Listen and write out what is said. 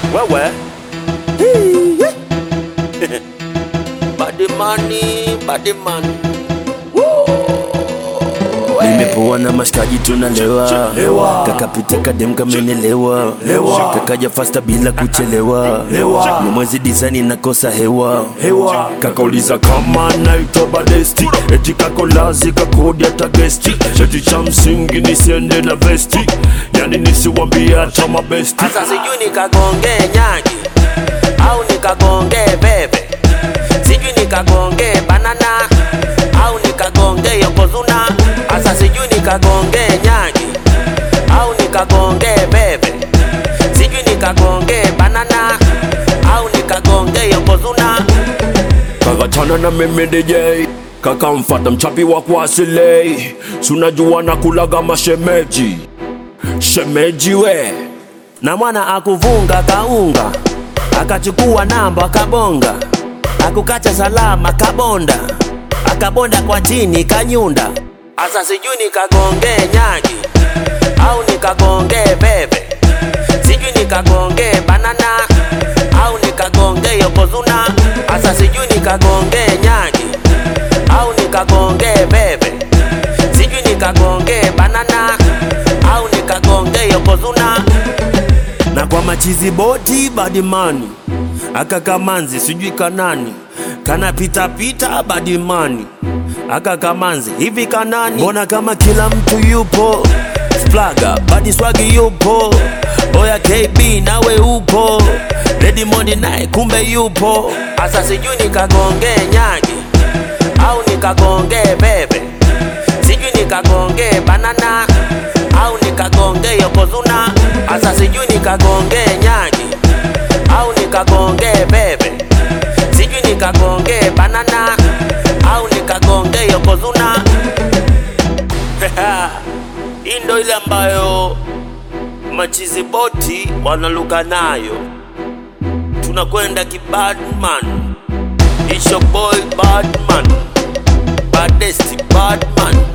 wewe badimani badimani Nimepoa na mashikaji tunalewa, Lewa. kakapita kadem kamenelewa, Lewa. kakaja fasta bila kuchelewa, Lewa. ni mwezi disani nakosa hewa hewa kakauliza kama naitwa badesti eti kakolazi kakodi hata gesti cheti cha msingi nisiende na vesti yani nisiwambie hata mabesti Sasa sijui nikagongee nyagi au nikagongee bebe, sijui nikagongee banana au nikagongee yokozuna. Sasa sijui nikagongee nyagi au nikagongee bebe, sijui nikagongee banana au nikagongee yokozuna. kakachana na mimi DJ kakamfata mchapi wa kuasilei sunajua na kulaga mashemeji shemeji we na mwana akuvunga kaunga akachukua namba akabonga akukacha salama kabonda akabonda kwa chini kanyunda asa sijui nikagongee nyagi au nikagongee bebe sijui nikagongee banana au nikagongee yokozuna asa sijui nikagongee nyagi au nikagongee bebe sijui nikagongee banana au nikagongee yokozuna na kwa machizi boti badimani aka kamanzi sijui kanani kana pita pita badimani aka kamanzi hivi kanani mbona kama kila mtu yupo splaga badi swagi yupo oya kb nawe upo redimondi naye kumbe yupo asa sijui nikagongee nyagi au nikagongee bebe sijui nikagongee banana au nikagongee yokozuna asa sijui nikagongee nyagi au nikagongee bebe sijui nikagongee banana au nikagongee yokozuna hii ndo ile ambayo machizi boti wanaluka nayo tunakwenda kibadman It's your boy Badman Badesti Badman